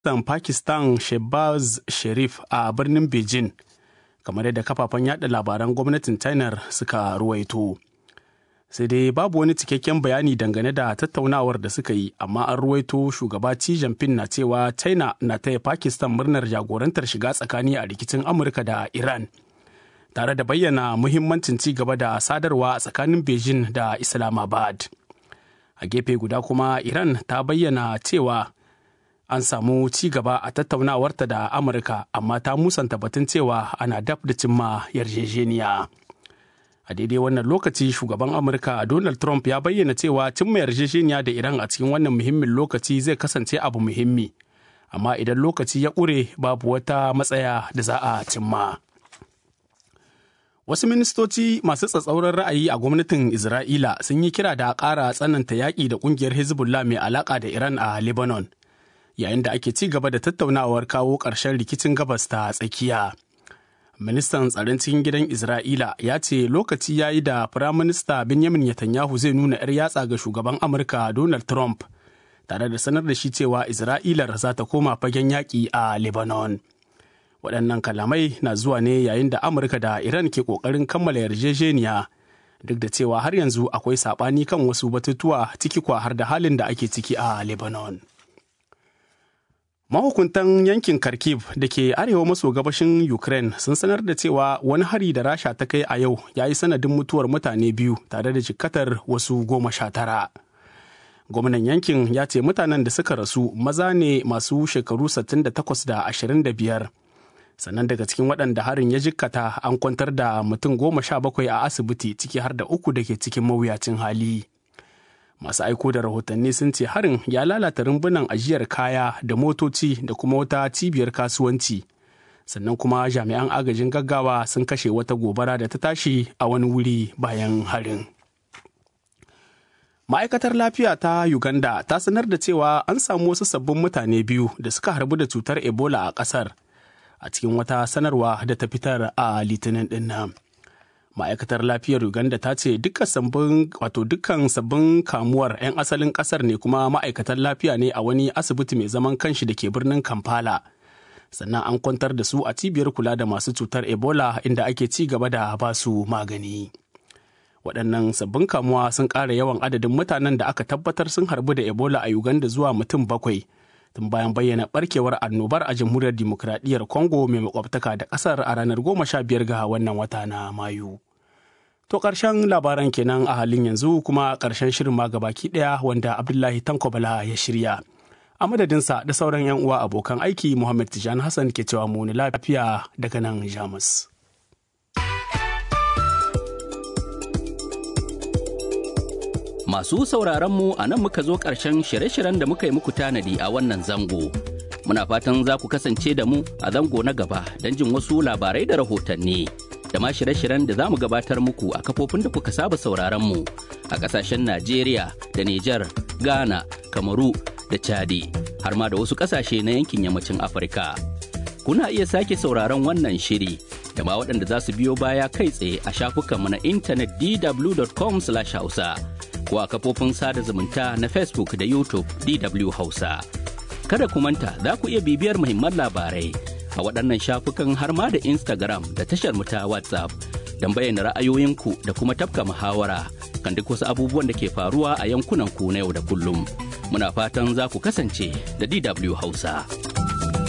Ministan Pakistan Shehbaz Sharif a birnin Beijing, kamar yadda kafafen yada labaran gwamnatin China suka ruwaito. Sai dai babu wani cikakken bayani dangane da tattaunawar da suka yi, amma an ruwaito shugaba Xi Jinping na cewa China na taya Pakistan murnar jagorantar shiga tsakani a rikicin Amurka da Iran. Tare da bayyana muhimmancin ci gaba da sadarwa a tsakanin Beijing da Islamabad. A gefe guda kuma Iran ta bayyana cewa an samu ci gaba a tattaunawarta da amurka amma ta musanta batun cewa ana dab da cimma yarjejeniya a daidai wannan lokaci shugaban amurka donald trump ya bayyana cewa cimma yarjejeniya da iran a cikin wannan muhimmin lokaci zai kasance abu muhimmi amma idan lokaci ya ƙure babu wata matsaya da za a cimma wasu ministoci masu tsatsauran ra'ayi a gwamnatin isra'ila sun yi kira da ƙara tsananta yaƙi da ƙungiyar hezbollah mai alaƙa da iran a lebanon yayin da ake ci gaba da tattaunawar kawo ƙarshen rikicin gabas ta tsakiya. Ministan tsaron cikin gidan Isra'ila ya ce lokaci ya yi da Firaminista Benjamin Netanyahu zai nuna 'yar yatsa ga shugaban Amurka Donald Trump, tare da sanar da shi cewa Isra'ilar za ta koma fagen yaƙi a Lebanon. Waɗannan kalamai na zuwa ne yayin da Amurka da Iran ke ƙoƙarin kammala yarjejeniya, duk da cewa har yanzu akwai saɓani kan wasu batutuwa ciki kwa har da halin da ake ciki a Lebanon. Mahukuntan yankin Kharkiv da ke arewa maso gabashin Ukraine sun sanar da cewa wani hari da Rasha ta kai a yau ya yi sanadin mutuwar mutane biyu tare da jikkatar wasu goma sha tara. Gwamnan yankin ya ce mutanen da suka rasu maza ne masu shekaru 68 da 25. Sannan daga cikin waɗanda harin ya jikkata an kwantar da mutum goma sha bakwai a asibiti ciki har da uku da ke cikin mawuyacin hali. masu aiko da rahotanni sun ce harin ya lalata rumbunan ajiyar kaya da motoci da kuma wata cibiyar kasuwanci sannan kuma jami'an agajin gaggawa sun kashe wata gobara da ta tashi a wani wuri bayan harin ma'aikatar lafiya ta uganda ta sanar da cewa an samu wasu sabbin mutane biyu da suka harbu da cutar ebola a kasar a cikin wata sanarwa da ta fitar a litinin din nan ma'aikatar lafiyar uganda ta ce dukkan sabbin wato dukkan sabbin kamuwar 'yan asalin kasar ne kuma ma'aikatan lafiya ne a wani asibiti mai zaman kanshi da ke birnin kampala sannan an kwantar da su a cibiyar kula da masu cutar ebola inda ake ci gaba da ba su magani waɗannan sabbin kamuwa sun ƙara yawan adadin mutanen da aka tabbatar sun harbu da ebola a uganda zuwa mutum bakwai tun bayan bayyana barkewar annobar a jamhuriyar dimokuraɗiyyar congo mai makwabtaka da ƙasar a ranar goma sha biyar ga wannan wata na mayu to ƙarshen labaran kenan a halin yanzu kuma ƙarshen shirin ma gabaki ɗaya wanda abdullahi tankobala ya shirya a madadinsa da sauran 'yan uwa abokan aiki muhammad tijan hassan ke cewa mu lafiya daga nan jamus Masu sauraron mu a nan muka zo ƙarshen shirye-shiryen da muka yi muku tanadi a wannan zango. Muna fatan za ku kasance da mu a zango na gaba don jin wasu labarai da rahotanni. Da ma shirye-shiryen da za mu gabatar muku a kafofin da kuka saba sauraron mu a ƙasashen Najeriya da Nijar, Ghana, Kamaru da Chadi, har ma da wasu ƙasashe na yankin yammacin Afirka. Kuna iya sake sauraron wannan shiri da ma waɗanda za su biyo baya kai tsaye a shafukanmu na intanet dw.com/hausa. ko a kafofin sada zumunta na Facebook da YouTube DW Hausa. Kada ku manta za ku iya bibiyar muhimman labarai a waɗannan shafukan har ma da Instagram da tashar mu ta WhatsApp don bayyana ra'ayoyinku da kuma tafka muhawara kan duk wasu abubuwan da ke faruwa a yankunan ku na yau da kullum. Muna fatan za ku kasance da DW Hausa.